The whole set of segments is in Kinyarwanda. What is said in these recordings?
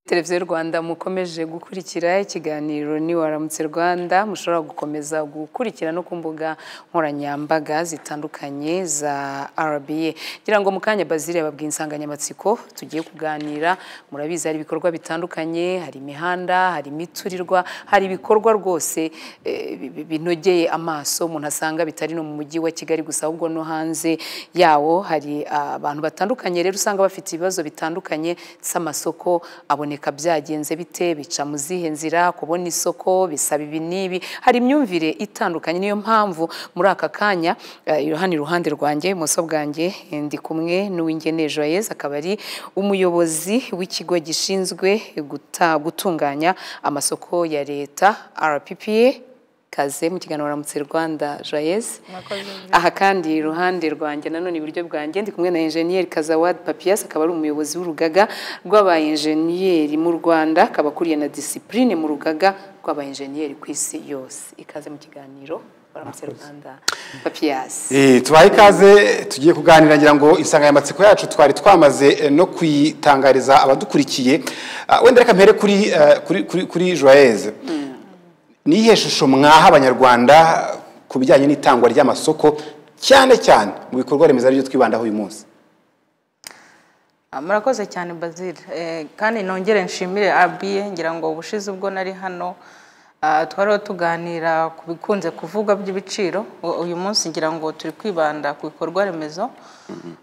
televiziyo rwanda mukomeje gukurikira ikiganiro ni waramutse rwanda mushobora gukomeza gukurikira no ku mbuga nkoranyambaga zitandukanye za rba ngira ngo mu kanya bazire babwiye insanganyamatsiko tugiye kuganira murabizi hari ibikorwa bitandukanye hari imihanda hari imiturirwa hari ibikorwa rwose eh, bi- binogeye amaso umuntu asanga bitari no mu mujyi wa kigali gusa ahubwo no hanze yawo hari ah, abantu batandukanye rero usanga bafite ibibazo bitandukanye z'amasoko aboneka byagenze bite bica mu zihe nzira kubona isoko bisaba ibi n'ibi hari imyumvire itandukanye niyo mpamvu muri aka kanya eh, hano iruhande rwanjye ibumoso bwanjye eh, ndi kumwe n'uwingene joyeuse akaba ari umuyobozi w'ikigo gishinzwe guta- gutunganya amasoko ya leta rppa kaze mu kiganiro Ramutse Rwanda Joyeuse aha kandi iruhande rwanjye nanone iburyo bwanjye ndi kumwe na enjeniyeri Kazawad Papias akaba ari umuyobozi w'urugaga rw'abayenjeniyeri mu Rwanda akaba akuriye na disipurine mu rugaga rw'abayenjeniyeri ku isi yose ikaze mu kiganiro Ramutse Rwanda Papias Eh, tubahe ikaze tugiye kuganira ngira ngo insanganyamatsiko yacu twari twamaze eh, no kuyitangariza abadukurikiye Ah, wenda reka mpere kuri eh, kuri kuri, kuri joyeuse ni iyihe shusho mwaha abanyarwanda ku bijyanye n'itangwa ry'amasoko cyane cyane mu bikorwa remezo aribyo twibandaho uyu munsi Ah, murakoze cyane bazil Eh, kandi nongere nshimire abiye ngira ngo ubushize ubwo nari hano ah, twariho tuganira ku bikunze kuvugwa by'ibiciro U- uyu munsi ngira ngo turi kwibanda ku bikorwa remezo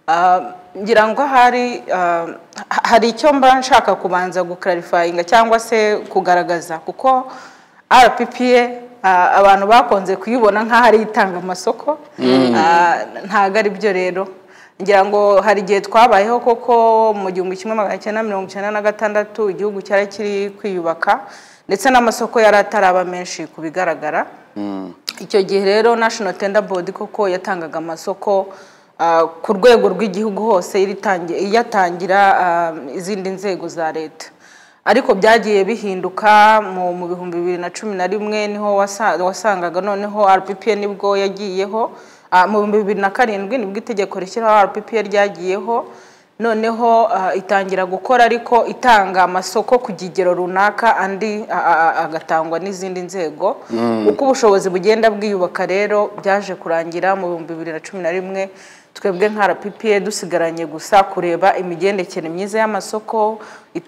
Ah, ngira ngo hari ah, ha- hari icyo mba nshaka kubanza gukarifayinga cyangwa se kugaragaza kuko rppa ah, abantu bakunze kuyibona nk'aho ari itanga amasoko Ah, ntabwo ari byo rero ngira ngo hari igihe twabayeho koko mu gihumbi kimwe magana cyenda mirongo icyenda na gatandatu igihugu cyari kiri kwiyubaka ndetse n'amasoko yari ataraba menshi ku bigaragara icyo gihe rero national tender board koko yatangaga amasoko ah, ku rwego rw'igihugu hose iritangi- iyatangira ah, izindi nzego za leta ariko byagiye bihinduka mu mu bihumbi bibiri na cumi na rimwe niho wasa- wasangaga noneho rppa nibwo yagiyeho Ah, mu bihumbi bibiri na karindwi nibwo itegeko rishyiraho rppa ryagiyeho noneho ah, itangira gukora ariko itanga amasoko ku kigero runaka andi a- a- a- agatangwa n'izindi nzego uko ubushobozi bugenda bwiyubaka rero byaje kurangira mu bihumbi bibiri na cumi na rimwe twebwe nka rppa dusigaranye gusa kureba imigendekere myiza y'amasoko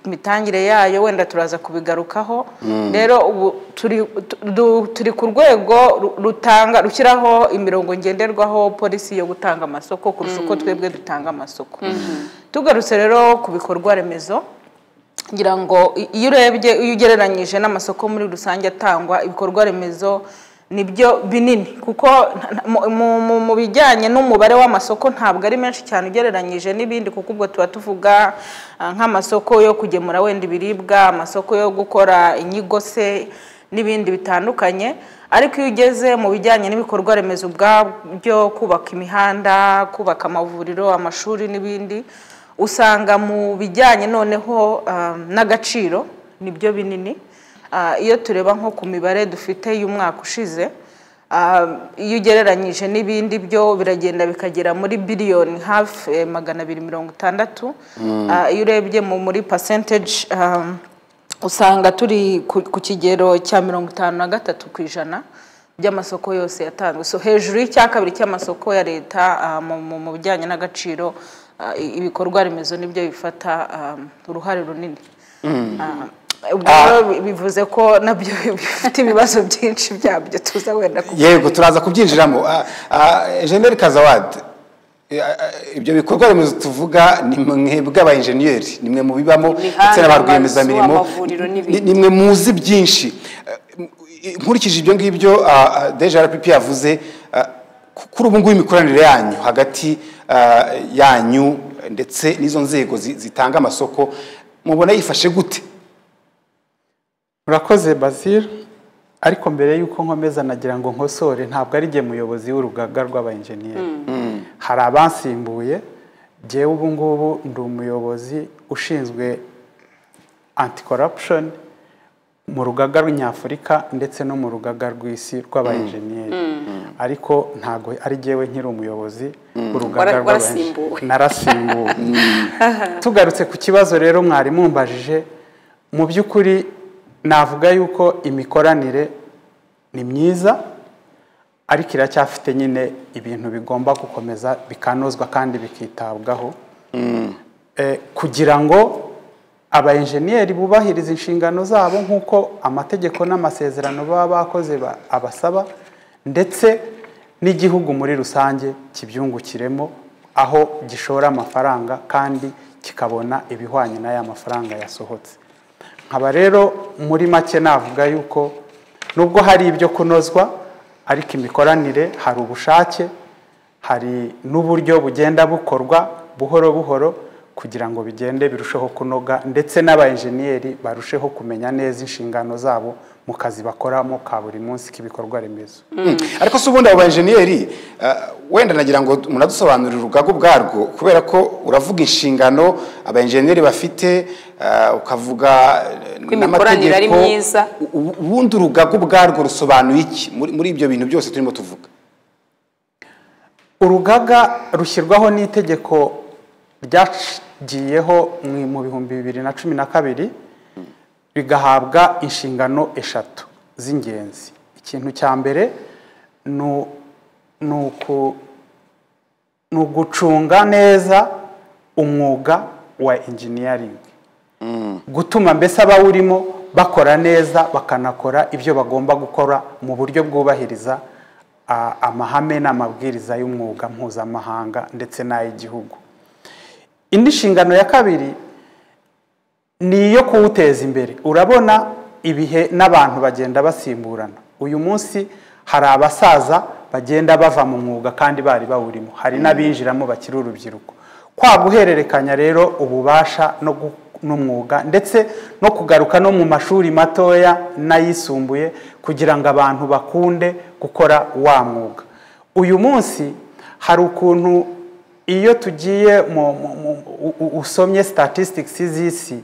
imitangire yayo wenda turaza kubigarukaho rero ubu turi du- turi ku rwego ru- rutanga rushyiraho imirongo ngenderwaho polisi yo gutanga amasoko kurusha uko twebwe dutanga amasoko tugarutse rero ku bikorwa remezo ngira ngo i- iyo urebye iyo ugereranyije n'amasoko muri rusange atangwa ibikorwa remezo ni byo binini kuko nta- nta- mu- mu- mu- mu bijyanye n'umubare w'amasoko ntabwo ari menshi cyane ugereranyije n'ibindi kuko ubwo tuba tuvuga ah, nk'amasoko yo kugemura wenda ibiribwa amasoko yo gukora inyigo se n'ibindi bitandukanye ariko iyo ugeze mu bijyanye n'ibikorwa remezo ubwabyo kubaka imihanda kubaka amavuriro amashuri n'ibindi usanga mu bijyanye noneho ah, n'agaciro nibyo binini Ah, iyo tureba nko ku mibare dufite y'umwaka ushize ah, iyo ugereranyije n'ibindi byo biragenda bikagera muri biliyoni hafi eh, magana abiri mirongo itandatu Ah, iyo urebye mu- muri percentage ah, usanga turi ku ku kigero cya mirongo itanu na gatatu ku ijana by'amasoko yose yatanzwe so hejuru y'icya kabiri cy'amasoko ya leta ah, mu- mu- mu bijyanye n'agaciro ah, i- ibikorwa remezo nibyo bifata ah, uruhare runini Ah, ubwo rero bi- bivuze ko nabyo bifite ibibazo byinshi byabyo tuza wenda ku yego turaza kubyinjiramo Ah, ah, enjeniyeri kazawadi eh, ah, ibyo bikorwa remezo tuvuga ni mwebwe abayenjeniyeri ni mwe mubibamo Imihanda, ndetse na ba rwiyemezamirimo amazu, amavuriro n'ibindi. ni mwe muzi byinshi Eh, nkurikije ibyo ngibyo ah, ah, deja rpp yavuze ah, ku- kuri ubu ngubu imikoranire yanyu hagati ah, yanyu ndetse n'izo nzego zi- zitanga amasoko mubona yifashe gute murakoze bazil ariko mbere y'uko nkomeza nagira ngo nkosore ntabwo ari jye muyobozi w'urugaga rw'abayenjeniyeri hari abansimbuye jyewe ubu ngubu ndi umuyobozi ushinzwe anti corruption mu rugaga rw'inyafurika ndetse no mu rugaga rw'isi rw'abayenjeniyeri ariko ntabwo ari jyewe nkiri umuyobozi w'urugaga Wara- rw'abayenjeniyeri warasimbuwe. narasimbuwe tugarutse ku kibazo rero mwari mumbajije mu by'ukuri navuga yuko imikoranire ni myiza ariko iracyafite nyine ibintu bigomba gukomeza bikanozwa kandi bikitabwaho Eh, kugira ngo abayenjeniyeri bubahiriza inshingano zabo nk'uko amategeko n'amasezerano baba bakoze ba- abasaba ndetse n'igihugu muri rusange kibyungukiremo aho gishora amafaranga kandi kikabona ibihwanye n'aya mafaranga yasohotse nkaba rero muri make navuga yuko nubwo hari ibyo kunozwa ariko imikoranire hari ubushake hari n'uburyo bugenda bukorwa buhoro buhoro kugira ngo bigende birusheho kunoga ndetse n'abayenjeniyeri barusheho kumenya neza inshingano zabo mu kazi bakoramo ka buri munsi k'ibikorwa remezo ariko se ubundi abo bayenjeniyeri wenda nagira ngo munadusobanurire urugaga ubwarwo kubera ko uravuga inshingano abayenjeniyeri bafite eh, ukavuga eh, Ko imikoranire ari myiza. U- u- ubundi urugaga ubwarwo rusobanuye iki muri muri ibyo bintu byose turimo tuvuga urugaga rushyirwaho n'itegeko ryagiyeho mu- mu bihumbi bibiri na cumi na kabiri rigahabwa inshingano eshatu z'ingenzi ikintu cya mbere ni u- ni uku- ni ugucunga neza umwuga wa engineering gutuma mbese abawurimo bakora neza bakanakora ibyo bagomba gukora mu buryo bwubahiriza ah, amahame n'amabwiriza y'umwuga mpuzamahanga ndetse n'ay'igihugu indi nshingano ya kabiri ni iyo kuwuteza imbere urabona ibihe n'abantu bagenda basimburana uyu munsi hari abasaza bagenda bava mu mwuga kandi bari bawurimo hari n'abinjiramo bakiri urubyiruko kwa guhererekanya rero ububasha no gu- n'umwuga ndetse no kugaruka no mu mashuri matoya n'ayisumbuye kugira ngo abantu bakunde gukora wa mwuga uyu munsi hari ukuntu iyo tugiye mu- mu- mu- u- u- usomye statistics z'isi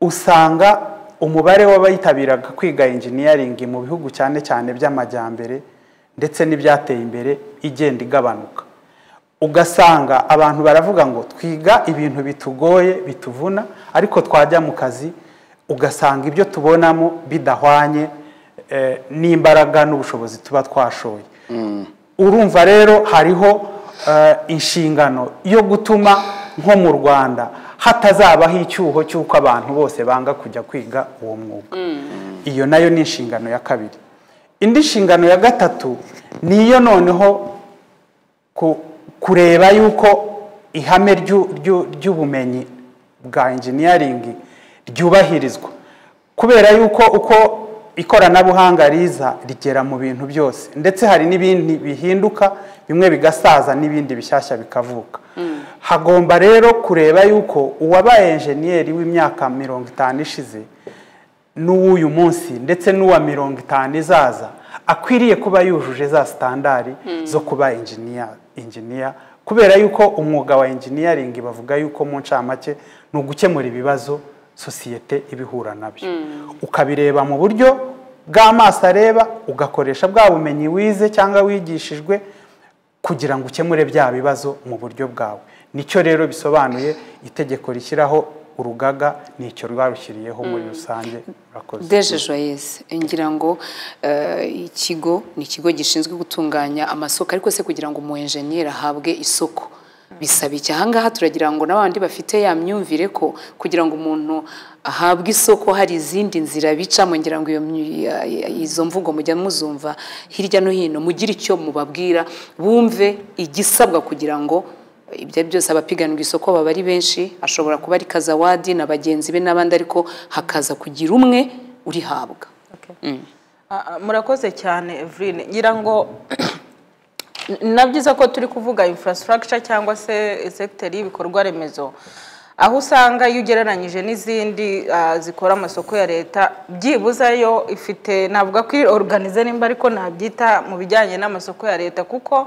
usanga umubare w'abitabiraga kwiga engineering mu bihugu cyane cyane by'amajyambere ndetse n'ibyateye imbere igenda igabanuka ugasanga abantu baravuga ngo twiga ibintu bitugoye bituvuna ariko twajya mu kazi ugasanga ibyo tubonamo bidahwanye eh, n'imbaraga n'ubushobozi tuba twashoye urumva rero hariho eh, inshingano yo gutuma nko mu rwanda hatazabaho icyuho cy'uko abantu bose banga kujya kwiga uwo mwuga iyo nayo ni inshingano ya kabiri indi nshingano ya gatatu ni iyo noneho ku- kureba yuko ihame ryu- ryu- ry'ubumenyi bwa engineering ryubahirizwa kubera yuko uko ikoranabuhanga riza rigera mu bintu byose ndetse hari n'ibindi bihinduka bimwe bigasaza n'ibindi bishyashya bikavuka hagomba rero kureba yuko uwabaye enjeniyeri w'imyaka mirongo itanu ishize n'uw'uyu munsi ndetse n'uwa mirongo itanu izaza akwiriye kuba yujuje za sitandari zo kuba enjiniya enjiniya kubera yuko umwuga wa enjiniyaringi bavuga yuko mu ncamake ni ugukemura ibibazo sosiyete ibihura nabyo ukabireba mu buryo bw'amaso areba ugakoresha bwa bumenyi wize cyangwa wigishijwe kugira ngo ukemure bya bibazo mu buryo bwawe nicyo rero bisobanuye itegeko rishyiraho urugaga nicyo rwarushyiriyeho muri rusange murakoze deje joyese ngira ngo eh, ikigo ni ikigo gishinzwe gutunganya amasoko ariko se kugira ngo umu enjeniyeri ahabwe isoko bisaba iki aha ngaha turagira ngo n'abandi bafite ya myumvire ko kugira ngo umuntu ahabwe isoko hari izindi nzira bicamo ngira ngo iyo myu- ya- ya- izo mvugo mujya muzumva hirya no hino mugire icyo mubabwira bumve igisabwa kugira ngo ibyo ari byose abapiganirwa isoko baba ari benshi ashobora kuba ari kazawadi na bagenzi be n'abandi ariko hakaza kugira umwe urihabwa Ah, ah, murakoze cyane Eveline ngira ngo na byiza ko turi kuvuga infrastructure cyangwa se sekiteri y'ibikorwa remezo aho usanga iyo ugereranyije n'izindi ah, zikora amasoko ya leta byibuze yo ifite navuga ko organize nimba ariko nabyita mu bijyanye n'amasoko ya leta kuko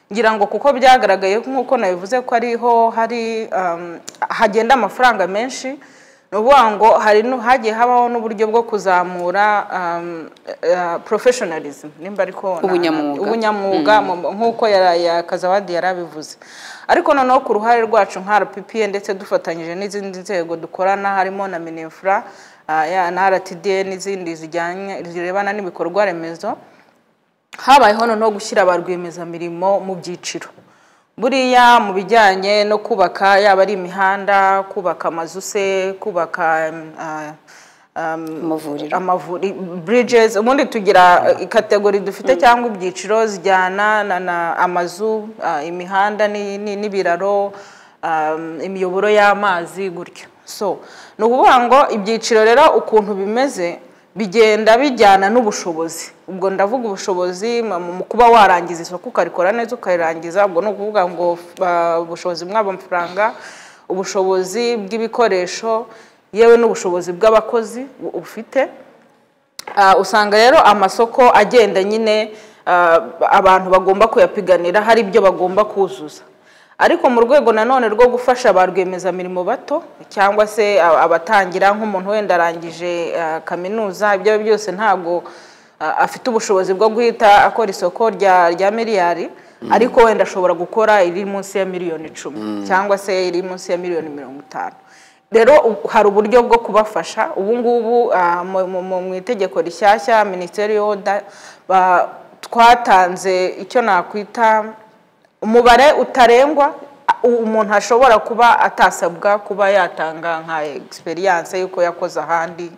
ngira ngo kuko byagaragaye nk'uko nabivuze ko ariho hari um, hagenda amafaranga menshi ni ukuvuga ngo hari nu- hagiye habaho n'uburyo bwo kuzamura professionalism nimba ariko na- Ubunyamwuga. ubunyamwuga mu- nk'uko yara- ya kazawadi yari abivuze ariko noneho ku ruhare rwacu nka rppa ndetse dufatanyije n'izindi nzego dukorana harimo na minefura na rtda n'izindi zijyanye zirebana n'ibikorwa remezo habayeho noneho gushyira ba rwiyemezamirimo mu byiciro buriya mu bijyanye no kubaka yaba ari imihanda kubaka amazu se kubaka mm, ah, um, Amavuriro. amavuri bridges ubundi tugira eh, ikategori dufite cyangwa ibyiciro zijyana na, na amazu ah, imihanda ni- ni- n'ibiraro um, imiyoboro y'amazi gutyo so ni ukuvuga ngo ibyiciro rero ukuntu bimeze bigenda bijyana n'ubushobozi ubwo ndavuga ubushobozi mu- mu kuba warangiza isoko ukarikora neza ukarirangiza ubwo ni ukuvuga ngo ah, ubushobozi bw'amafaranga ubushobozi bw'ibikoresho yewe n'ubushobozi bw'abakozi bu- ufite Ah, usanga rero amasoko agenda nyine ah, abantu bagomba kuyapiganira hari ibyo bagomba kuzuza ariko mu rwego nanone rwo gufasha ba rwiyemezamirimo bato cyangwa se ah, abatangira nk'umuntu wenda arangije ah, kaminuza ibyo ari byo byose ntabwo ah, afite ubushobozi bwo guhita akora isoko rya rya miliyari ariko wenda ashobora gukora iri munsi ya miliyoni icumi cyangwa se iri munsi ya miliyoni mirongo itanu rero u- hari uburyo bwo kubafasha ubu ngubu ah, mu- mu- mu mu itegeko rishyashya minisiteri y'oda ba- twatanze icyo nakwita umubare utarengwa a- u- umuntu ashobora kuba atasabwa kuba yatanga nka egisperiyanse y'uko yakoze ahandi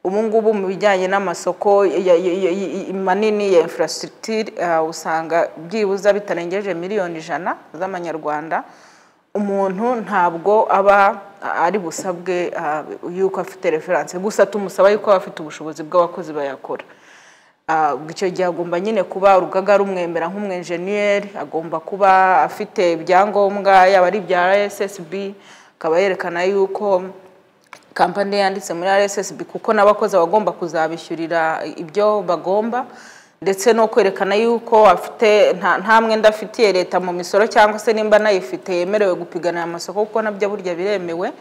ubu ngubu mu bijyanye n'amasoko ya- ya- ya- ya- ya- manini ya infrastructure ah, usanga byibuze bitarengeje miliyoni ijana z'amanyarwanda umuntu ntabwo aba ari busabwe ah, yuko afite referanse gusa tumusaba yuko aba afite ubushobozi bw'abakozi bayakora Ah, ubwo icyo gihe agomba nyine kuba urugaga rumwemera nk'umwenjeniyeri agomba kuba afite ibyangombwa yaba ari ibya rssb akaba yerekana yuko kampani yanditse muri rssb kuko n'abakozi bagomba kuzabishyurira ibyo bagomba ndetse no kwerekana yuko afite nta- nta mwenda afitiye leta mu misoro cyangwa se nimba anayifite yemerewe gupiganira amasoko kuko nabyo burya biremewe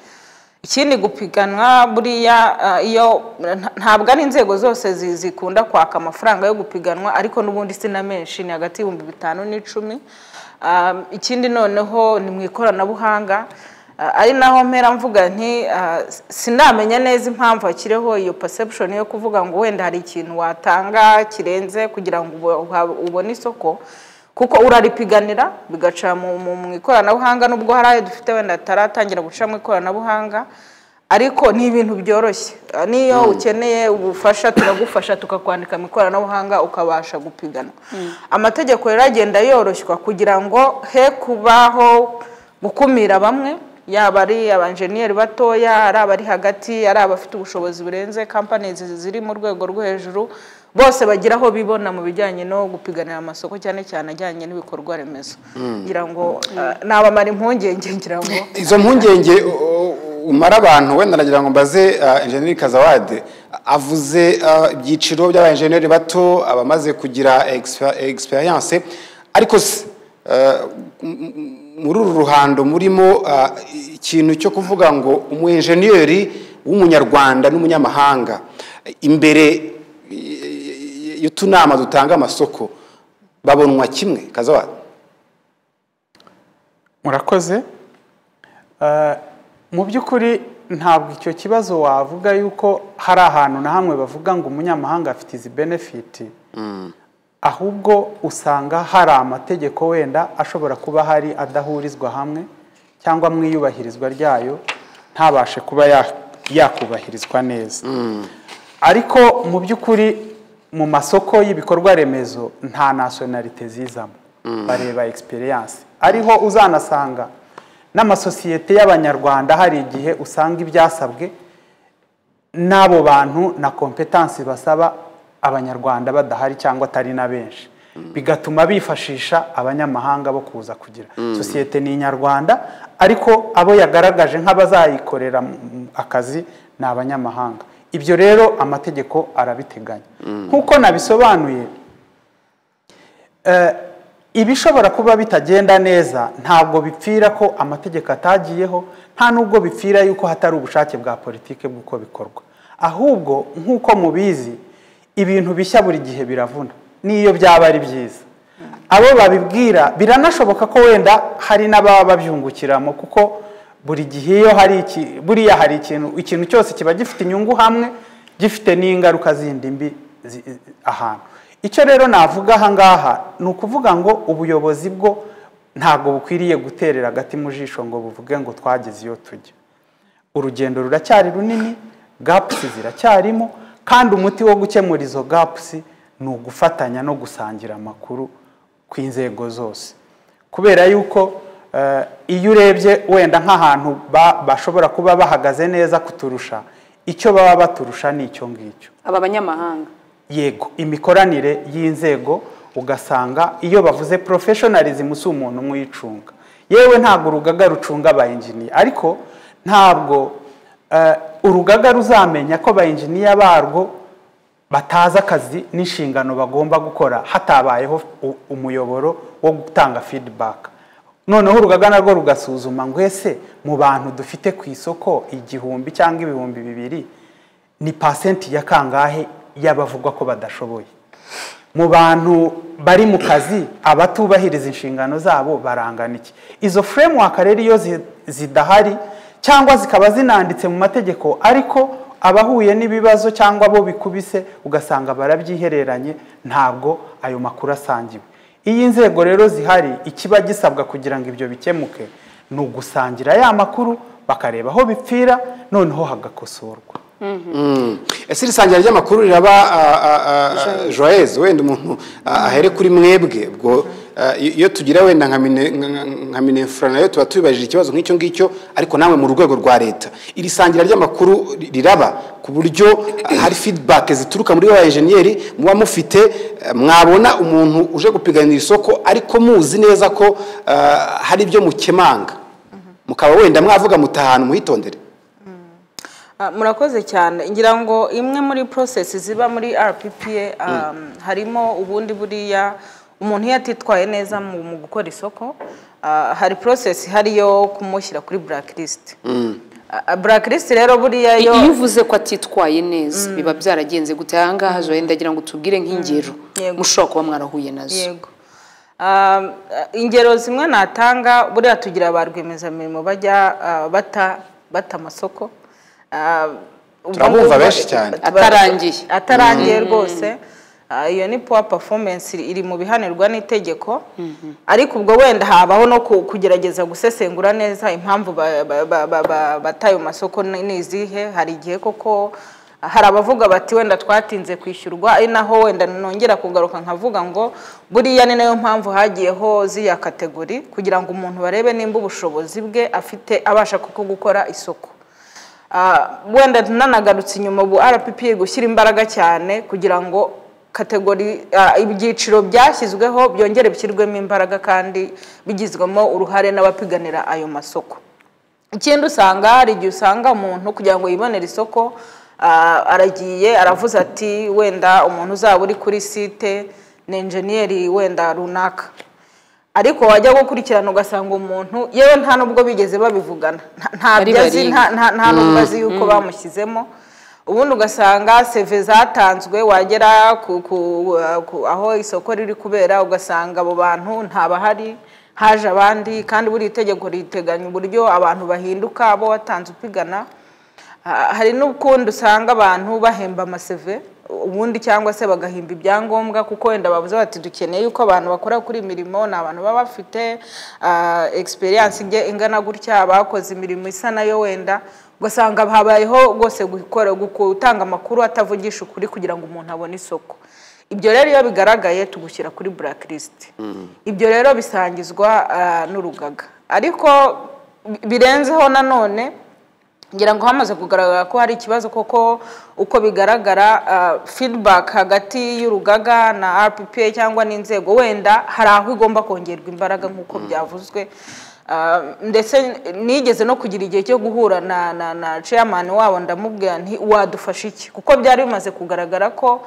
ikindi gupiganwa buriya ah, iyo nta- ntabwo ari inzego zose zi- zikunda kwaka amafaranga yo gupiganwa ariko n'ubundi si na menshi ni hagati y'ibihumbi bitanu n'icumi Ah, ikindi noneho ni mu ikoranabuhanga Ah, ari naho mpera mvuga nti ah, sinamenya neza impamvu hakiriho iyo perception yo kuvuga ngo wenda hari ikintu watanga kirenze kugira ngo ubo- uha- ubone isoko kuko uraripiganira bigaca mu mu- mu ikoranabuhanga nubwo hari ayo dufite wenda ataratangira guca mu ikoranabuhanga ariko ni ibintu byoroshye Ah, n'iyo ukeneye ubufasha turagufasha tukakwandika mu ikoranabuhanga ukabasha gupiganwa amategeko rero agenda yoroshywa kugira ngo he kubaho gukumira bamwe yaba ari abanjeniyeri batoya ari abari hagati ari abafite ubushobozi burenze kampani ziri mu rwego rwo hejuru bose bagira aho bibona mu bijyanye no gupiganira amasoko cyane cyane ajyanye n'ibikorwa remezo ngira ngo ah, nabamara impungenge ngira ngo izo mpungenge u- u- umara abantu wenda nagira ngo mbaze uh, enjeniyeri kazawade avuze uh, ibyiciro by'abajeniyeri bato abamaze kugira exper- experience ariko se uh, m- m- muri uru ruhando murimo uh, ikintu cyo kuvuga ngo umujeniyeri w'umunyarwanda n'umunyamahanga imbere y- y'utunama dutanga amasoko babonwa kimwe kazawade murakoze Eh, mu by'ukuri ntabwo icyo kibazo wavuga yuko hari ahantu na hamwe bavuga ngo umunyamahanga afite izi benefiti ahubwo usanga hari amategeko wenda ashobora kuba hari adahurizwa hamwe cyangwa mu iyubahirizwa ryayo ntabashe kuba ya- yakubahirizwa neza ariko mu by'ukuri mu masoko y'ibikorwa remezo nta nasonarite zizamo bareba experience ariho uzanasanga n'amasosiyete y'abanyarwanda hari igihe usanga ibyasabwe n'abo bantu na kompetansi basaba abanyarwanda badahari cyangwa atari na benshi bigatuma bifashisha abanyamahanga bo kuza kugira sosiyete ni inyarwanda ariko abo yagaragaje nk'abazayikorera mu- mu- akazi ni abanyamahanga ibyo rero amategeko arabiteganya nk'uko nabisobanuye eh, ibishobora kuba bitagenda neza ntabwo bipfira ko amategeko atagiyeho nta n'ubwo bipfira yuko hatari ubushake bwa politiki bw'uko bikorwa ahubwo nk'uko mubizi ibintu bishya buri gihe biravuna n'iyo byaba ari byiza abo babibwira biranashoboka ko wenda hari n'ababa babyungukiramo kuko buri gihe iyo hari iki buriya hari ikintu ikintu cyose kiba gifite inyungu hamwe gifite n'ingaruka zindi mbi zi- ahantu icyo rero navuga aha ngaha ni ukuvuga ngo ubuyobozi bwo ntabwo bukwiriye guterera agati mu jisho ngo buvuge ngo twageze iyo tujya urugendo ruracyari runini gapusi ziracyarimo kandi umuti wo gukemura izo gapusi ni ugufatanya no gusangira amakuru ku inzego zose kubera yuko eh, iyo urebye wenda nk'ahantu ba- bashobora kuba bahagaze neza kuturusha icyo baba baturusha ni icyo ngicyo aba banyamahanga yego imikoranire y'inzego ugasanga iyo bavuze porofeshonarizm si umuntu umwe uyicunga yewe ntabwo urugaga rucunga abayinjiniya ariko ntabwo eh, urugaga ruzamenya ko abayinjiniya barwo batazi akazi n'inshingano bagomba gukora hatabayeho u- umuyoboro wo gutanga feedback noneho urugaga narwo rugasuzuma ngo ese mu bantu dufite ku isoko igihumbi cyangwa ibihumbi bibiri ni pasenti ya kangahe y'abavugwa ko badashoboye mu bantu bari mu kazi abatubahiriza inshingano zabo barangana iki izo framework rero iyo zi- zidahari cyangwa zikaba zinanditse mu mategeko ariko abahuye n'ibibazo cyangwa abo bikubise ugasanga barabyihereranye ntabwo ayo makuru asangiwe iyo inzego rero zihari ikiba gisabwa kugira ngo ibyo bikemuke ni ugusangira ya makuru bakareba aho bipfira noneho hagakosorwa ese iri sangira ry'amakuru riraba ah, ah, ah, joyeuse wenda umuntu ah, ahere kuri mwebwe ubwo ah, iyo tugira wenda nka mine- nka- nka minefura nayo tuba tubibajije ikibazo nk'icyo ngicyo ariko namwe mu rwego rwa leta iri sangira ry'amakuru ri- riraba ku buryo ah, hari feedback zituruka muri ba enjeniyeri muba mufite eh, mwabona umuntu uje gupiganira isoko ariko muzi neza ko ah, hari ibyo mukemanga mukaba wenda mwavuga muti ahantu muhitondere Ah, murakoze cyane ngira ngo imwe muri process ziba muri rppa um, harimo ubundi buriya umuntu iyo atitwaye neza mu, mu gukora isoko ah, hari process ihari yo kumushyira kuri blacklist Ah, ah, blacklist rero buriya yo iyo uvuze ko atitwaye neza biba byaragenze gute aha ngaha joye ndagira ngo tubwire nk'ingero Yego. mushobora kuba mwarahuye nazo yego Ah, ingero zimwe natanga buriya tugira ba rwiyemezamirimo bajya ah, bata bata amasoko Ah, ubwo Turabumva ngubwo- benshi cyane. Atarangiye. atarangiye rwose Ah, iyo ni powa performance iri mu bihanirwa n'itegeko ariko ubwo wenda habaho no ku- kugerageza gusesengura neza impamvu ba- ba- ba- ba- ba- bataye mu masoko ni ni izihe hari igihe koko hari abavuga bati wenda twatinze kwishyurwa ari naho wenda nongera kugaruka nkavuga ngo buriya ni nayo mpamvu hagiyeho z'iya kategori kugira ngo umuntu barebe nimba ubushobozi bwe afite abasha kuko gukora isoko Ah, wenda nanagarutse inyuma ubu rpp gushyira imbaraga cyane kugira ngo kategori ah, ibyiciro byashyizweho byongere bishyirwemo imbaraga kandi bigizwemo uruhare n'abapiganira ayo masoko ikindi usanga hari igihe usanga umuntu kugira ngo yibonere isoko ah, aragiye aravuze ati wenda umuntu uzaba uri kuri site ni enjeniyeri wenda runaka ariko wajya gukurikirana ugasanga umuntu yewe nta n'ubwo bigeze babivugana Nta- nta Bari byo azi bariga. nta- nta nta n'ubwo azi yuko bamushyizemo ubundi ugasanga seve zatanzwe wagera ku- ku- ku- aho isoko riri kubera ugasanga abo bantu ntabahari haje abandi kandi buri itegeko riteganya uburyo abantu bahinduka abo watanze upigana Ha- hari n'ukundi usanga abantu bahemba amaseve ubundi cyangwa se bagahimba ibyangombwa kuko wenda bavuze bati dukeneye yuko abantu bakora kuri iyi mirimo ni abantu baba bafite ah, experience ijya ingana gutya bakoze imirimo isa nayo wenda ugasanga habayeho rwose gukora gutanga amakuru atavugisha ukuri kugira ngo umuntu abone isoko ibyo rero iyo bigaragaye tugushyira kuri blacklist ibyo rero bisangizwa ah, n'urugaga ariko bi- birenzeho nanone ngira ngo hamaze kugaragara ko hari ikibazo koko uko bigaragara ah, feedback hagati y'urugaga na rppa cyangwa n'inzego wenda hari aho igomba kongerwa imbaraga nk'uko byavuzwe Ah, ndetse nigeze no kugira igihe cyo guhura na na na chairman wabo ndamubwira nti wadufasha iki kuko byari bimaze kugaragara ko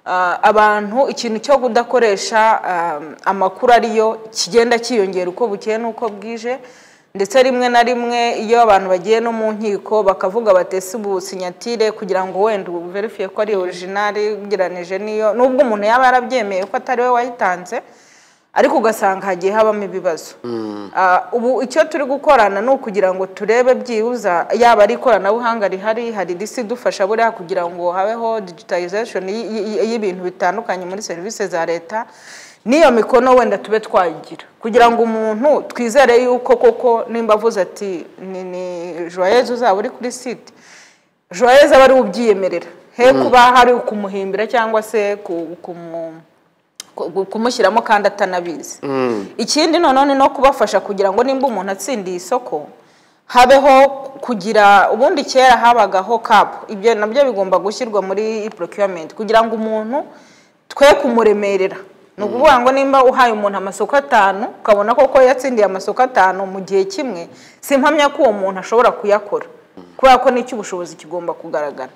ah, abantu ikintu cyo kudakoresha ah, amakuru ariyo kigenda cyiyongera uko bukeye n'uko bwije ndetse rimwe na rimwe iyo abantu bagiye no mu nkiko bakavuga batese ubusinyatire kugira ngo wenda uverifiye ko ari orijinali ugereranije n'iyo nubwo umuntu yaba yarabyemeye ko atari we wayitanze ariko ugasanga hagiye habamo ibibazo Ah, ubu icyo turi gukorana ni ukugira ngo turebe byibuza yaba ari ikoranabuhanga rihari hari risi idufasha buriya kugira ngo habeho digitalization y- y- y'ibintu bitandukanye muri serivisi za leta n'iyo mikono wenda tube twayigira kugira ngo umuntu twizere yuko koko nimba avuze ati ni ni joyeuse uzaba uri kuri site joyeuse aba ari we ubyiyemerera he kuba hari ukumuhimbira cyangwa se ku- kumu ku- kumushyiramo kandi atanabizi ikindi noneho ni no kubafasha kugira ngo nimba umuntu atsindiye isoko habeho kugira ubundi kera habagaho kapu ibyo nabyo bigomba gushyirwa muri procurement kugira ngo umuntu twe kumuremerera ni ukuvuga ngo nimba uhaye umuntu amasoko atanu ukabona koko yatsindiye amasoko atanu mu gihe kimwe si impamya ko uwo muntu ashobora kuyakora kubera ko n'icy'ubushobozi kigomba kugaragara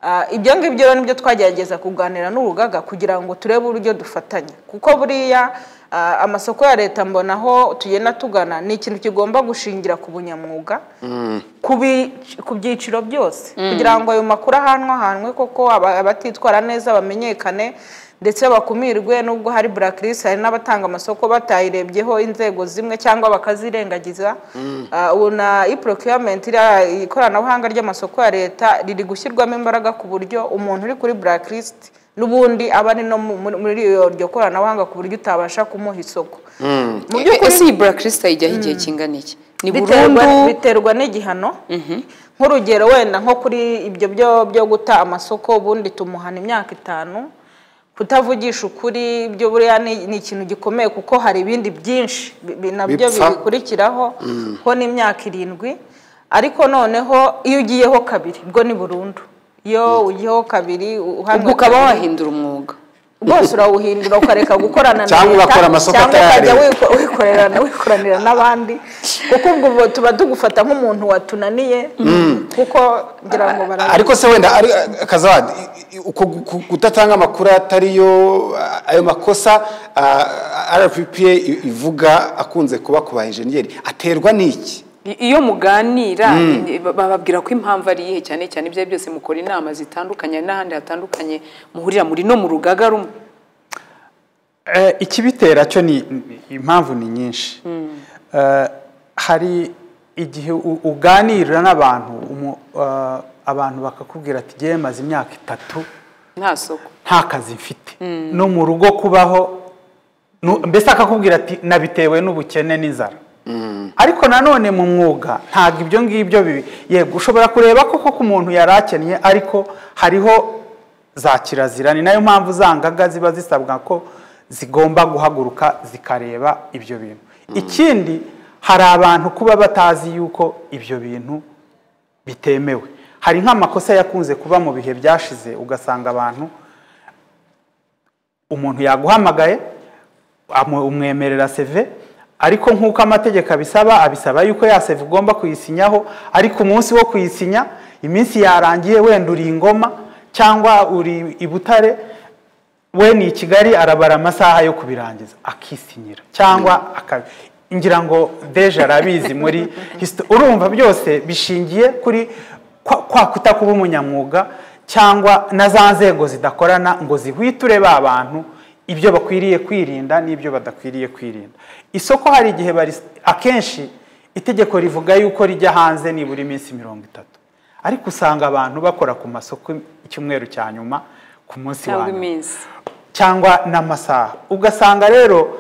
Ah, ibyo ngibyo rero nibyo twagerageza kuganira n'urugaga kugira ngo turebe uburyo dufatanya kuko buriya ah, amasoko ya leta mbona aho tugenda tugana ni ikintu kigomba gushingira ku bunyamwuga ku bi- ku byiciro byose kugira ngo ayo makuru ahanwe ahanwe koko aba- abatitwara neza bamenyekane ndetse bakumirwe n'ubwo hari blacklist hari n'abatanga amasoko batayirebyeho inzego zimwe cyangwa bakazirengagiza Ah, ubu na e-procurement iriya ikoranabuhanga ry'amasoko ya leta riri gushyirwamo imbaraga ku buryo umuntu uri kuri blacklist n'ubundi aba ari no mu- muri muri iyo- iryo koranabuhanga ku buryo utabasha kumuha isoko mu by'ukuri ese iyi blacklist ayijyaho igihe kingana iki ni burundu biterwa biterwa n'igihano nk'urugero wenda nko kuri ibyo byo byo guta amasoko ubundi tumuhana imyaka itanu kutavugisha ukuri byo buriya ni ni ikintu gikomeye kuko hari ibindi byinshi bi- bi- nabyo Bipfa. bibikurikiraho ho n'imyaka irindwi ariko noneho iyo ugiyeho kabiri bwo ni burundu iyo ugiyeho kabiri u- uhamwe ubwo ukaba kabiri, wahindura umwuga bwose urawuhindura ukareka gukorana na Cyangwa ugakora amasoko cyangwa ukajya atari iya wiko- wikorera wikoranira n'abandi kuko ubwo bu- tuba tugufata nk'umuntu watunaniye kuko ngira ngo bara ariko se wenda ari kazawadi i- i- uko gu- ku- kudatanga amakuru atariyo a- ayo makosa a- rppa i- ivuga akunze kuba ku ba enjeniyeri aterwa n'iki I- iyo muganira i- ba- bababwira ko impamvu ari iyihe cyane cyane ibyo ari byo byose mukora inama zitandukanye n'ahandi hatandukanye muhurira muri no mu rugaga rumwe Eh, ikibitera cyo ni ni- impamvu ni nyinshi Eh, hari igihe u- uganira n'abantu umu- eh, abantu bakakubwira ati ngewe maze imyaka itatu nta soko nta kazi mfite no mu rugo kubaho nu- mbese akakubwira ati nabitewe n'ubukene n'inzara ariko nanone mu mwuga ntabwo ibyo ngibyo bibi yego ushobora kureba ko koko umuntu yari akennye ariko hariho za kirazira ni nayo mpamvu za ngaga ziba zisabwa ko zigomba guhaguruka zikareba ibyo bintu ikindi hari abantu kuba batazi yuko ibyo bintu bitemewe hari nk'amakosa yakunze kuba mu bihe byashize ugasanga abantu umuntu yaguhamagaye amu- umwemerera seve ariko nk'uko amategeko abisaba abisaba yuko ya seve ugomba kuyisinyaho ariko umunsi wo kuyisinya iminsi yarangiye wenda uri ingoma cyangwa uri i butare we ni i kigali arabara amasaha yo kubirangiza akisinyira cyangwa aka ngira ngo deje arabizi muri histo- urumva byose bishingiye kuri kwa, kwa kutakuba umunyamwuga cyangwa na za nzego zidakorana ngo zihwiture ba bantu ibyo bakwiriye kwirinda n'ibyo badakwiriye kwirinda isoko hari igihe bari- akenshi itegeko rivuga yuko rijya hanze nibura iminsi mirongo itatu ariko usanga abantu bakora ku masoko icyumweru cya nyuma ku munsi wa cyangwa nyuma iminsi cyangwa n'amasaha ugasanga rero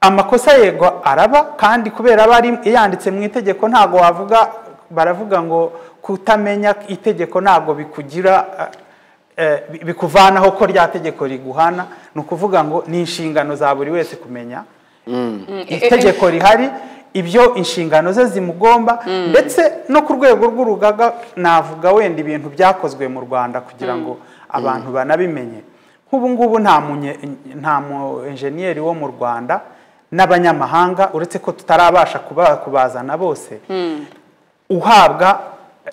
amakosa yego araba kandi kubera aba ari yanditse mu itegeko ntabwo wavuga baravuga ngo kutamenya itegeko ntabwo bikugira eh, eh, bi- bikuvanaho ko rya tegeko riguhana ni ukuvuga ngo ni inshingano za buri wese kumenya itegeko rihari ibyo inshingano ze zimugomba ndetse no ku rwego rw'urugaga navuga wenda ibintu byakozwe mu rwanda kugira ngo abantu banabimenye nk'ubu ngubu nta munye nta mu enjeniyeri wo mu rwanda n'abanyamahanga uretse ko tutarabasha kuba- kubazana bose uhabwa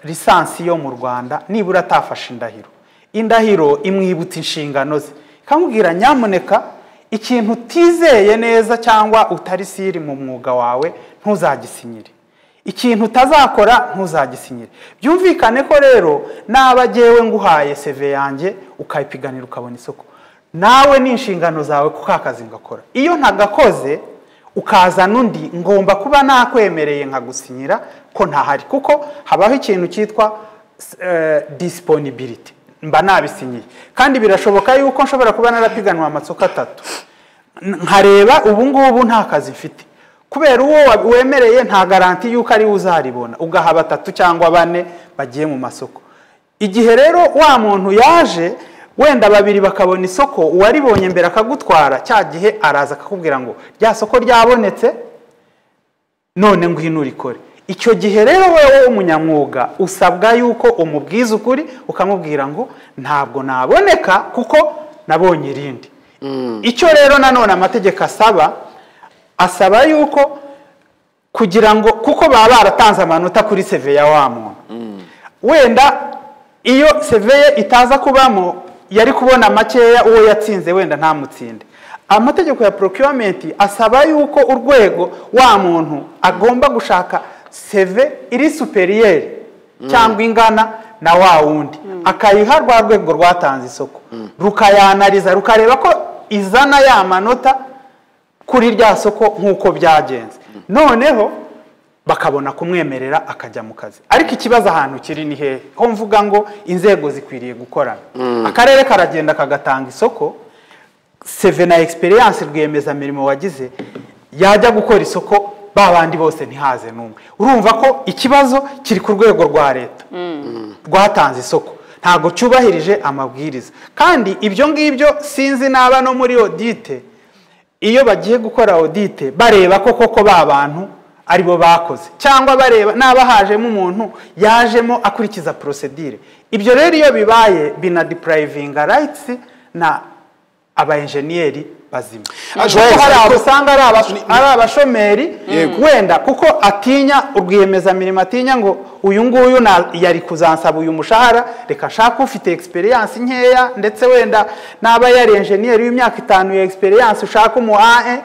lisansi yo mu rwanda nibura atafashe indahiro indahiro imwibutsa inshingano ze kambwira nyamuneka ikintu utizeye neza cyangwa utari siri mu mwuga wawe ntuzagisinyire ikintu utazakora ntuzagisinyire byumvikane ko rero naba ngewe nguhaye seve yanjye ukayipiganira ukabona isoko nawe ni inshingano zawe ku kazi ngakora iyo ntagakoze ukaza n'undi ngomba kuba nakwemereye nkagusinyira ko ntahari kuko habaho ikintu cyitwa disiponibiriti mba nabisinyiye kandi birashoboka yuko nshobora kuba narapiganwa amasoko atatu nkareba ubu ngubu nta kazi mfite kubera uwo wemereye nta garanti y'uko ariwe uzaribona ugaha batatu cyangwa bane bagiye mu masoko igihe rero wa muntu yaje wenda babiri bakabona isoko uwaribonye mbere akagutwara cya gihe araza akakubwira ngo rya soko ryabonetse none ngwino urikore icyo gihe rero wowe w'umunyamwuga usabwa yuko umubwiza ukuri ukamubwira ngo ntabwo naboneka kuko nabonye irindi icyo rero nanone amategeko asaba asaba yuko kugira ngo kuko baba baratanze amanota kuri seve ya wa muntu wenda iyo seve ye itaza kubamo yari kubona makeya uwo yatsinze wenda ntamutsinde amategeko ya porokiyomenti asaba yuko urwego wa muntu agomba gushaka seve iri superiyeri cyangwa ingana na wa wundi akayiha rwa rwego rwatanze isoko rukayanariza rukareba ko izana ya manota kuri rya soko nk'uko byagenze noneho bakabona kumwemerera akajya mu kazi ariko ikibazo ahantu kiri ni hehe ho mvuga ngo inzego zikwiriye gukorana akarere karagenda kagatanga isoko seve na egisperiyanse rwiyemezamirimo wagize yajya gukora isoko ba bandi bose ntihaze n'umwe urumva ko ikibazo kiri ku rwego rwa leta rwatanze isoko ntabwo cyubahirije amabwiriza kandi ibyo ngibyo sinzi naba no muri odite iyo bagiye gukora odite bareba ko koko ba bantu aribo bakoze cyangwa bareba naba hajemo umuntu yajemo akurikiza porosedire ibyo rero iyo bibaye binadipurayivinga rayitisi na aba enjeniyeri bazima kuko hari aho usanga ari abashomeri wenda kuko atinya urwiyemezamirimo atinya ngo uyu nguyu yari kuzansaba uyu mushahara reka ashaka ufite egisperiyanse nkeya ndetse wenda n'aba yari enjeniyeri w'imyaka itanu ya egisperiyanse ushaka umu ae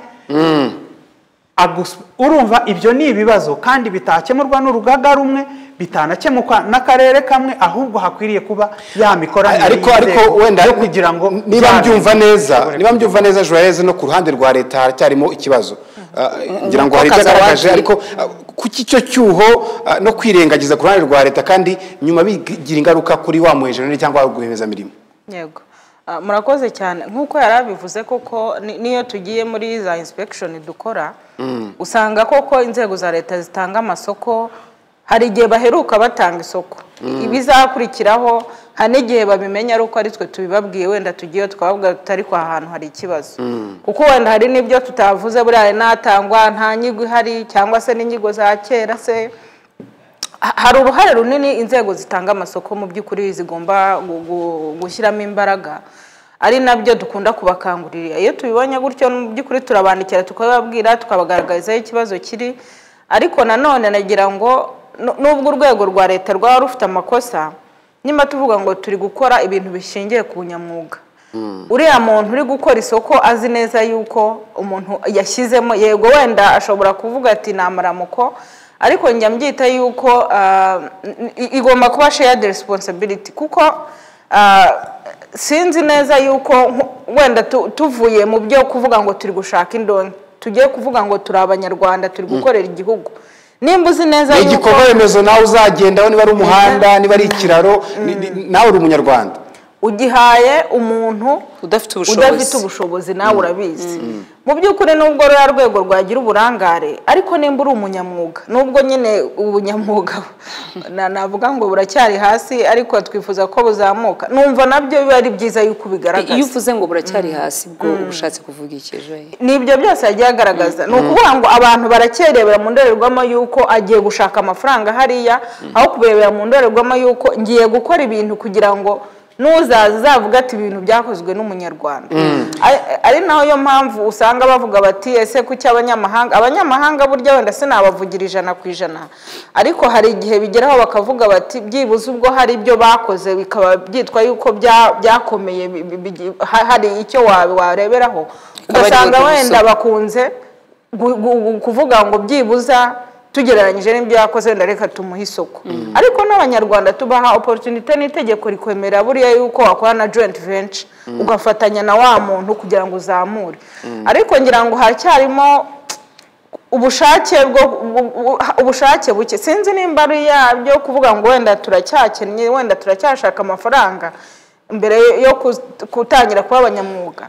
urumva ibyo ni ibibazo kandi bitakemurwa n'urugaga rumwe bitanakemurwa n'akarere kamwe ahubwo hakwiriye kuba yamikoranire ariko ariko wenda yo kugira ngo niba mbyumva neza niba mbyumva neza joyeze no ku ruhande rwa leta haracyarimo ikibazo Ah, ngira ngo hari Umupaka byagaragaje zawagiye. ariko ah, kuki icyo cyuho ah, no kwirengagiza ku ruhande rwa leta kandi nyuma bigira ingaruka kuri wa muhenjeneri cyangwa wa rwiyemezamirimo yego Ah, murakoze cyane nk'uko yari abivuze koko ni- n'iyo tugiye muri za inspektion dukora usanga koko inzego za leta zitanga amasoko hari igihe baheruka batanga isoko ibizakurikiraho hari n'igihe babimenya ari uko ari twe tubibabwiye wenda tugiye twababwira tuti ariko aha hantu hari ikibazo kuko wenda hari n'ibyo tutavuze buriya hari n'atangwa nta nyigo ihari cyangwa se n'inyigo za kera se Ha- hari uruhare runini inzego zitanga amasoko mu by'ukuri zigomba gu- gu- gushyiramo imbaraga ari nabyo dukunda kubakangurira iyo tubibonye gutyo mu by'ukuri turabandikira tukababwira tukabagaragarizaho ikibazo kiri ariko nanone nagira ngo nu- nubwo urwego rwa leta rwaba rufite amakosa nyuma tuvuga ngo turi gukora ibintu bishingiye ku bunyamwuga uriya muntu uri gukora isoko azi neza yuko umuntu yashyizemo yego wenda ashobora kuvuga ati ni amaramuko ariko njya mbyita yuko ah, n- i- igomba kuba shared responsibility kuko ah, sinzi neza yuko nku- wenda tu- tuvuye mu byo kuvuga ngo turi gushaka indonke tugiye kuvuga ngo turi abanyarwanda turi gukorera igihugu nimba uzi neza ni yuko igikorwa remezo nawe uzagendaho niba ari umuhanda niba ari ikiraro ni- ni- nawe uri umunyarwanda ugihaye umuntu udafite udafite ubushobozi ubushobozi nawe urabizi mu by'ukuri nubwo ruriya rwego rwagira uburangare ariko nimba uri umunyamwuga nubwo nyine ubunyamwuga na- navuga ngo buracyari hasi ariko twifuza ko buzamuka numva nabyo biba ari byiza yuko ubigaragaza iyo uvuze ngo buracyari hasi bwo uba ushatse kuvuga iki ejo ni ibyo byose yagiye agaragaza ni ukuvuga ngo abantu barakerebera mu ndorerwamo y'uko agiye gushaka amafaranga hariya aho kubirebera mu ndorerwamo y'uko ngiye gukora ibintu kugira ngo n'uzaza uzavuga ati ibintu byakozwe n'umunyarwanda Ari- ari naho yo mpamvu usanga bavuga bati ese kuki abanyamahanga abanyamahanga burya wenda sinabavugira ijana ku ijana ariko hari igihe bigeraho bakavuga bati byibuze ubwo hari ibyo bakoze bikaba byitwa yuko bya- byakomeye bi- bi- bi- ha- hari icyo wa- wareberaho ari ugasanga ubuso. wenda bakunze gu- gu- gu- kuvuga ngo byibuza tugereranyije n'ibyo yakoze wenda reka tumuhe isoko ariko n'abanyarwanda tubaha oporutunite n'itegeko rikwemerera buriya yuko wakora na joyinti venture ugafatanya na wa muntu kugira ngo uzamure ariko ngira ngo haracyarimo ubushake bwo bu- bu- ubushake buke sinzi nimba ari yabyo kuvuga ngo wenda turacyakennye wenda turacyashaka amafaranga mbere yo ku- kutangira kuba abanyamwuga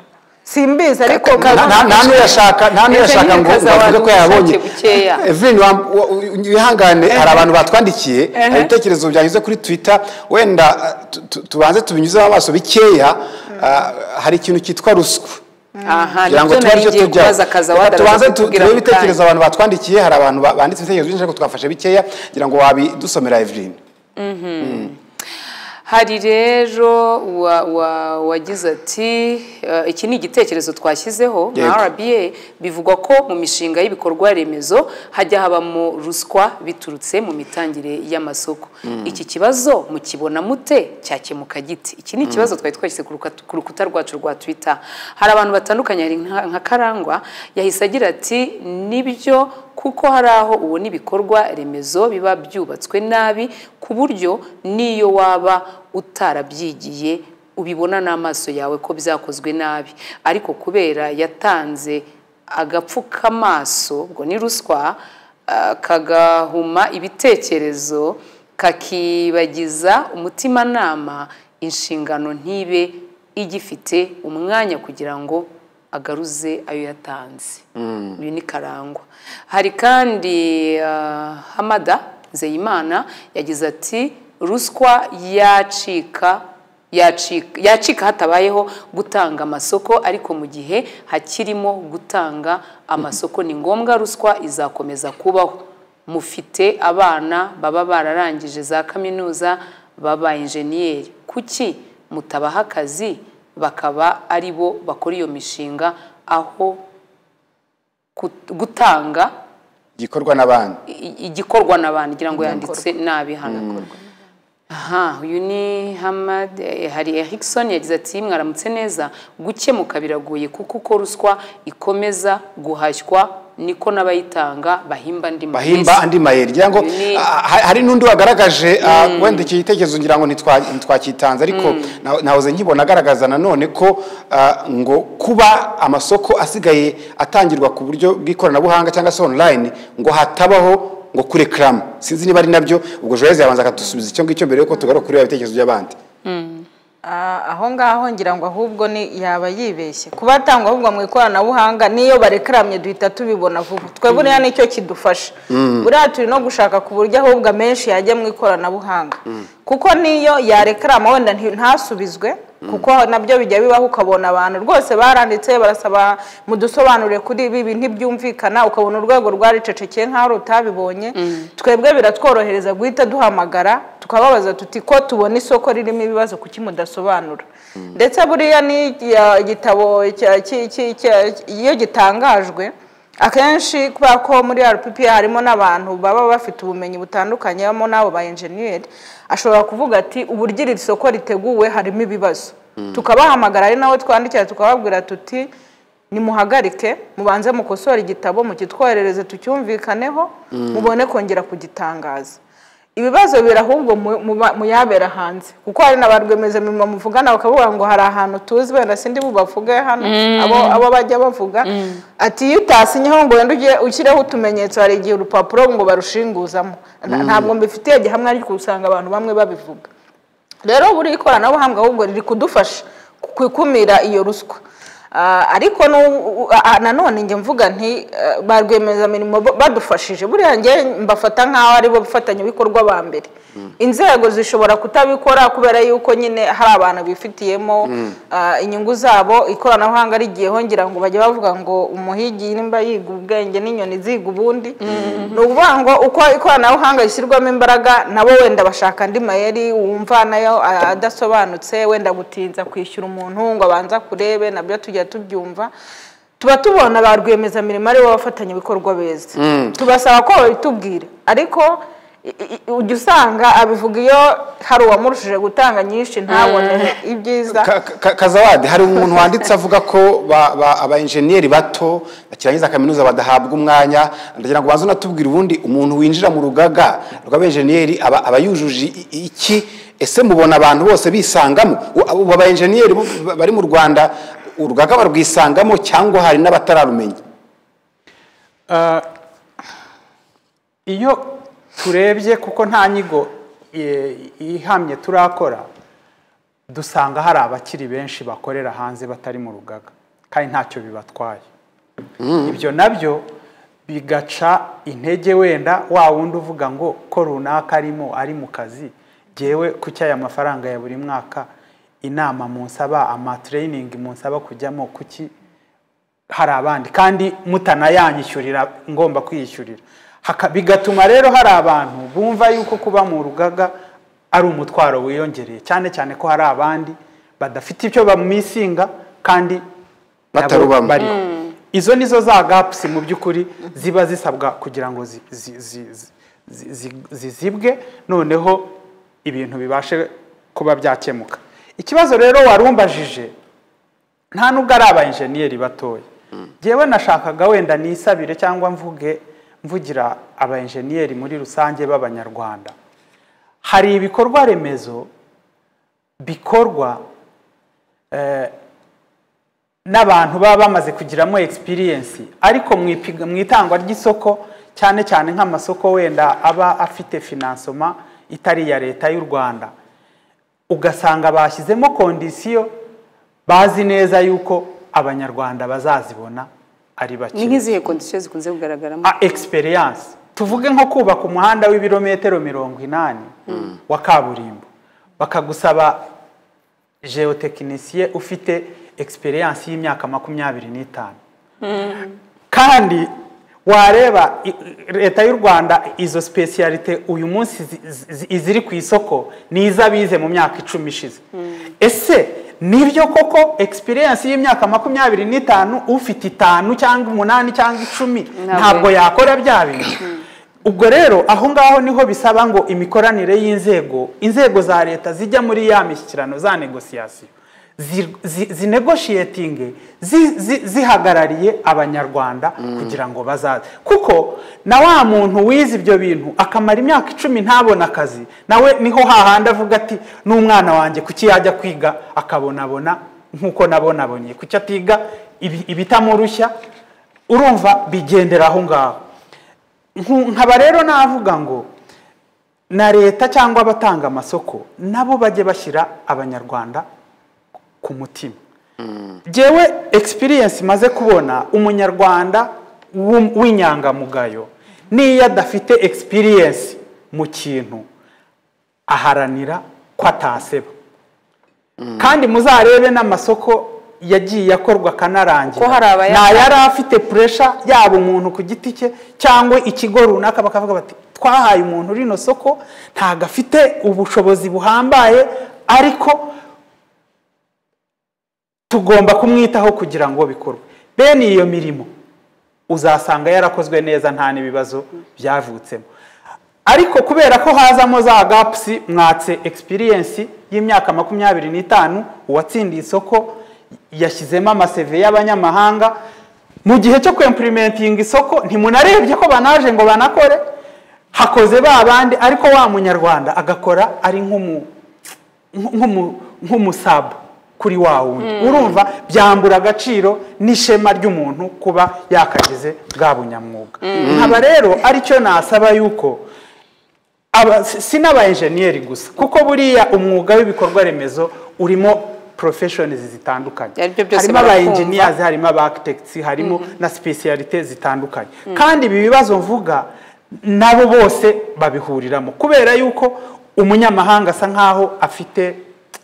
simbizi ariko nta nta- nta n'uyashaka nta n'uyashaka ngo ngo avuge ko yabonye ubushake bukeya. Evelyn wa- wa- u- wihangane hari abantu batwandikiye hari ibitekerezo byanyuze kuri twitter wenda uh, tu- tu- tubanze tubinyuzeho amaso bikeya uh, hari ikintu cyitwa ruswa aha kugira ngo nibyo tube nari aricyo ngiye tujya kubaza akaza Reka tubanze wadaraza tu- kutubwira ako turebe kanya ibitekerezo abantu batwandikiye hari abantu ba- banditse ibitekerezo byinshi ariko twafashe bikeya kugira ngo wabidusomera Evelyn hari rero wa- wa- wagize ati eh, iki ni igitekerezo twashyizeho Yego. na rba bivugwa ko mu mishinga y'ibikorwa remezo hajya habamo ruswa biturutse mu mitangire y'amasoko iki kibazo mukibona mute cyakemuka giti iki ni ikibazo twari twashyize ku ruka- ku rukuta rwacu rwa twitter hari abantu batandukanye hari nka nka karangwa yahise agira ati nibyo kuko hari aho ubona ibikorwa remezo biba byubatswe nabi ku buryo n'iyo waba utarabyigiye ubibona n'amaso yawe ko byakozwe nabi ariko kubera yatanze agapfukamaso ubwo ni ruswa ah, kagahuma ibitekerezo kakibagiza umutimanama inshingano ntibe igifite umwanya kugira ngo agaruze ayo yatanze uyu ni karangwa hari kandi ah, hamada nzeyimana yagize ati ruswa yacika yacika yacika hatabayeho gutanga amasoko ariko mu gihe hakirimo gutanga amasoko ni ngombwa ruswa izakomeza kubaho mufite abana baba bararangije za kaminuza baba injeniyeri kuki mutabaha akazi bakaba ari bo bakora iyo mishinga aho gut- gutanga gikorwa n'abandi i- i- igikorwa n'abantu ngira ngo yanditse nabi hano aha uyu ni hamad eh, hari erikson yagize ati mwaramutse neza gukemuka biragoye kuko uko ruswa ikomeza guhashywa niko n'abayitanga bahimba andi bahimba andi mayeri ngira ngo Ni- ah, ha- hari n'undi wagaragaje ah, wenda iki gitekerezo ngira ngo ntitwa- ntitwakitanze ariko na- nahoze nkibona agaragaza nanone ko ah, ngo kuba amasoko asigaye atangirwa ku buryo bw'ikoranabuhanga cyangwa se online ngo hatabaho ngo kurekarama sinzi niba ari nabyo ubwo joyezi yabanza akadusubiza icyo ngicyo mbere yuko tugaruka kureba ibitekerezo by'abandi Ah, aho ngaho ngira ngo ahubwo ni yaba yibeshye kuba atangwa ahubwo mu ikoranabuhanga n'iyo barekaramye duhita tubibona vuba twe buriya nicyo kidufasha buriya turi no gushaka ku buryo ahubwo amenshi yajya mu ikoranabuhanga kuko n'iyo yarekarama wenda nti- ntasubizwe kuko nabyo bijya bibaho ukabona abantu rwose baranditse barasaba mudusobanurire kuri ibi ibi ntibyumvikana ukabona urwego rwaricecekeye nk'aho rutabibonye twebwe biratworohereza guhita duhamagara tukababaza tuti ko tubona isoko ririmo ibibazo kuki mudasobanura ndetse buriya n'igitabo iyo gitangajwe akenshi kubera ko muri rpp harimo n'abantu baba bafite ubumenyi butandukanye harimo n'abo ba enjeniyeri ashobora kuvuga ati uburyo iri soko riteguwe harimo ibibazo tukabahamagara ari nawe twandikira tukababwira tuti nimuhagarike mubanze mukosore igitabo mukitwoherereze tucyumvikaneho mubone kongera kugitangaza ibibazo biri ahubwo mu- mu- muyabera hanze kuko hari na ba rwiyemezamirimo muvugana bakavuga ngo hari ahantu tuzi wenda sindi bubavuge hano abo abo bajya bavuga ati iyo utasinyeho ngo wenda ujye ushyireho utumenyetso hari igihe urupapuro ngo barushinguzamo Nta- ntabwo mbifitiye gihamya ariko usanga abantu bamwe babivuga rero buri ikoranabuhanga ahubwo riri kudufasha ku- ku ikumira iyo ruswa Ah, ariko nu- ah, nanone njye mvuga nti eh, ba rwiyemezamirimo bo- badufashije buriya njye mbafata nk'aho ari bo bafatanyabikorwa ba mbere inzego zishobora kutabikora kubera yuko nyine hari abantu bifitiyemo ah, inyungu zabo ikoranabuhanga rigiyeho ngira ngo bajye bavuga ngo umuhigi nimba yiga ubwenge n'inyoni ziga ubundi ni ukuvuga ngo uko ikoranabuhanga rishyirwamo imbaraga nabo wenda bashaka andi mayeri wumva nayo ah, adasobanutse wenda gutinza kwishyura umuntu ngo abanza kurebe nabyo tujya tubyumva tuba tubona ba rwiyemezamirimo ari bo bafatanyabikorwa beza tubasaba ko babitubwira ariko i- i- i- ujya usanga abivuga iyo hari uwamurushije gutanga nyinshi ntabone ibyiza Ka- ka- kazawadi hari umuntu wanditse avuga ko ba- ba- abayenjeniyeri bato bakirangiza kaminuza badahabwa umwanya ndagira ngo banze unatubwire ubundi umuntu winjira mu rugaga rw'abayenjeniyeri aba aba yujuje i- i- iki ese mubona abantu bose bisangamo U- ubu abayenjeniyeri bo- ba- bari mu rwanda urugaga barwisangamo cyangwa hari n'abatararumenya Ah, iyo turebye kuko nta nyigo eh, ihamye turakora dusanga hari abakiri benshi bakorera hanze batari mu rugaga kandi ntacyo bibatwaye ibyo nabyo bigaca intege wenda wa wundi uvuga ngo ko runaka arimo ari mu kazi ngewe kuki aya mafaranga ya buri mwaka inama munsaba amatereyiningi munsaba kujyamo kuki hari abandi kandi mutanayanyishyurira ngomba kwiyishyurira Haka- bigatuma rero hari abantu bumva yuko kuba mu rugaga ari umutwaro wiyongereye cyane cyane ko hari abandi badafite icyo bamisinga kandi nabo Batarubamo. bariho izo nizo za gapusi mu by'ukuri ziba zisabwa kugira ngo zi- zi- zi- zi- zi- zi- zizibwe noneho ibintu bibashe kuba byakemuka ikibazo rero warumbajije nta nubwo ari abayenjeniyeri batoya ngewe nashakaga wenda nisabire cyangwa mvuge mvugira abayenjeniyeri muri rusange b'abanyarwanda hari ibikorwa remezo bikorwa eh, n'abantu baba bamaze kugiramo experience ariko mu ipiga- mu itangwa ry'isoko cyane cyane nk'amasoko wenda aba afite finansoma itari iya leta y'u rwanda ugasanga bashyizemo kondisiyo bazi neza yuko abanyarwanda bazazibona ari bake ni nk'izihe kondisiyo zikunze kugaragaramo a experience tuvuge nko kubaka umuhanda w'ibirometero mirongo inani wa kaburimbo bakagusaba geotekinisiye ufite experience y'imyaka makumyabiri n'itanu kandi wareba i- i- leta y'u rwanda izo specialite uyu munsi zi- zi- iziri ku isoko ni izo abize mu myaka icumi ishize ese nibyo koko experience y'imyaka makumyabiri n'itanu ufite itanu cyangwa umunani cyangwa icumi Ntabwo ntabwo yakora bya bintu ubwo rero aho ngaho niho bisaba ngo imikoranire y'inzego inzego za leta zijya muri ya mishyikirano za negosiyasiyo zi- zi- zinegoshiyetinge zi- zi- zihagarariye abanyarwanda kugira ngo bazaze kuko na wa muntu wize ibyo bintu akamara imyaka icumi ntabona akazi nawe niho hahandi avuga ati n'umwana wanjye kuki yajya kwiga akabonabona nk'uko nabonabonye kuki atiga ibi- ibitamurushya urumva bigendera aho ngaho Nku- nkaba rero navuga ngo na leta cyangwa abatanga amasoko nabo bajye bashyira abanyarwanda ku mutima ngewe experience maze kubona umunyarwanda w'um- w'inyangamugayo n'iyo adafite experience mu kintu aharanira ko ataseba kandi muzarebe n'amasoko yagiye akorwa akanarangira Ko hari abayatanga. nta yari afite puresha yaba umuntu ku giti cye cyangwa ikigo runaka bakavuga bati twahaye umuntu rino soko ntago afite ubushobozi buhambaye ariko tugomba kumwitaho kugira ngo bikorwe bene iyo mirimo uzasanga yarakozwe neza nta n'ibibazo byavutsemo ariko kubera ko hazamo za gapusi mwatse experience y'imyaka makumyabiri n'itanu uwatsindiye isoko yashyizemo amaseve y'abanyamahanga mu gihe cyo kwempurimentinga isoko ntimunarebye ko banaje ngo banakore hakoze ba bandi ariko wa munyarwanda agakora ari nk'umu nk'umu- nk'umusabu kuri wa wundi urumva byambura agaciro n'ishema ry'umuntu kuba yakagize bwa bunyamwuga nkaba rero aricyo nasaba yuko aba si si n'aba enjeniyeri gusa kuko buriya umwuga w'ibikorwa remezo urimo professions zitandukanye Ari byo byose harimo aba barakumva. engineers harimo aba architects harimo na specialite zitandukanye kandi ibi bibazo mvuga nabo bose babihuriramo kubera yuko umunyamahanga asa nkaho afite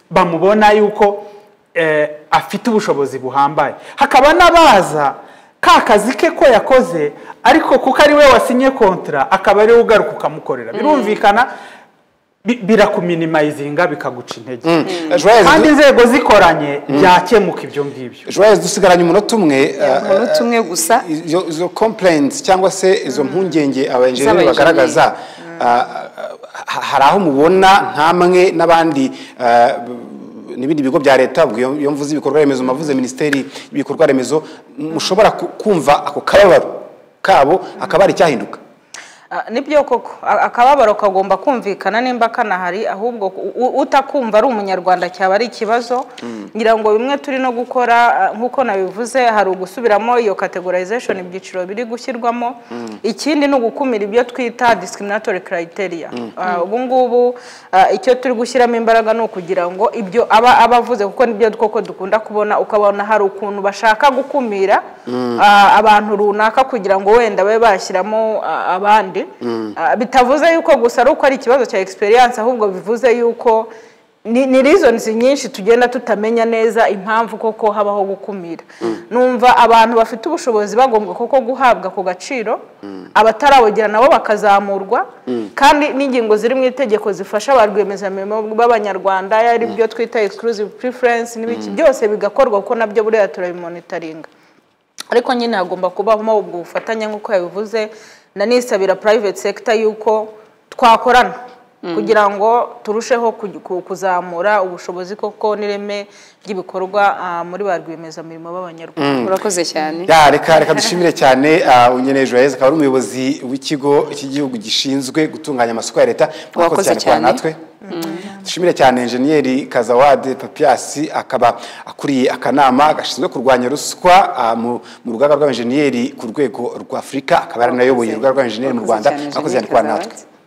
bamubona yuko eh, afite ubushobozi buhambaye hakaba n'abaza ka kazi ke ko yakoze ariko kuko ari we wasinye kontra akaba ari we ugaruka ukamukorera birumvikana bi- birakuminimayizinga bikaguca intege kandi joyeuse inzego zikoranye byakemuka ibyo ngibyo joyeuse dusigaranye umunota umwe eh, umunota umwe gusa izo izo complaints cyangwa se izo mpungenge abayenjeniyeri Z'abaenjeniyeri. bagaragaza ah, ah, hari aho mubona nkamwe n'abandi ah, n'ibindi bigo bya leta ubwo iyo- iyo mvuze ibikorwa remezo mbavuze minisiteri y'ibikorwa remezo mushobora ku- kumva ako kababaro kabo akaba ari icyahinduka Ah, nibyo koko A- akababaro kagomba kumvikana nimba kanahari ahubwo u- u- utakumva ari umunyarwanda cyaba ari ikibazo ngira ngo bimwe turi no gukora ah, nk'uko nabivuze hari ugusubiramo iyo categorization ibyiciro biri gushyirwamo ikindi ni ugukumira ibyo twita discriminatory criteria Ah, ubu ngubu ah, icyo turi gushyiramo imbaraga ni ukugira ngo ibyo aba aba avuze kuko nibyo koko dukunda kubona ukabona hari ukuntu bashaka gukumira ah, abantu runaka kugira ngo wenda babe bashyiramo ah, abandi Ah, bitavuze yuko gusa ari uko ari ikibazo cya experience ahubwo bivuze yuko ni ni reasons nyinshi tugenda tutamenya neza impamvu koko habaho gukumira numva abantu bafite ubushobozi bagombwa koko guhabwa ako gaciro abatarabugera nabo bakazamurwa kandi n'ingingo ziri mu itegeko zifasha ba rwiyemezamirimo b'abanyarwanda ari byo twita exclusive preference n'ibiki byose bigakorwa kuko nabyo buriya turabimonitaringa ariko nyine hagomba kubamo ubwo bufatanye nk'uko yabivuze nanisabira private sector yuko twakorana kugira ngo turusheho kuj- ku- kuzamura ubushobozi koko n'ireme ry'ibikorwa ah, muri ba rwiyemezamirimo b'abanyarwanda urakoze cyane Ya, reka reka dushimire cyane ah, Unyeneye Joyeuse akaba ari umuyobozi w'ikigo cy'igihugu gishinzwe gutunganya amasoko ya leta Wakoze kubana cyane. natwe dushimire cyane enjeniyeri kazawade papiasi akaba akuriye akanama gashinzwe kurwanya ruswa ah, mu mu rugaga rw'abenjeniyeri ku rwego rwa afurika akaba yaranayoboye urugaga rw'abenjeniyeri mu Wakoze rwanda cyane, mwakoze cyane Jeannette kubana natwe Kazawadi.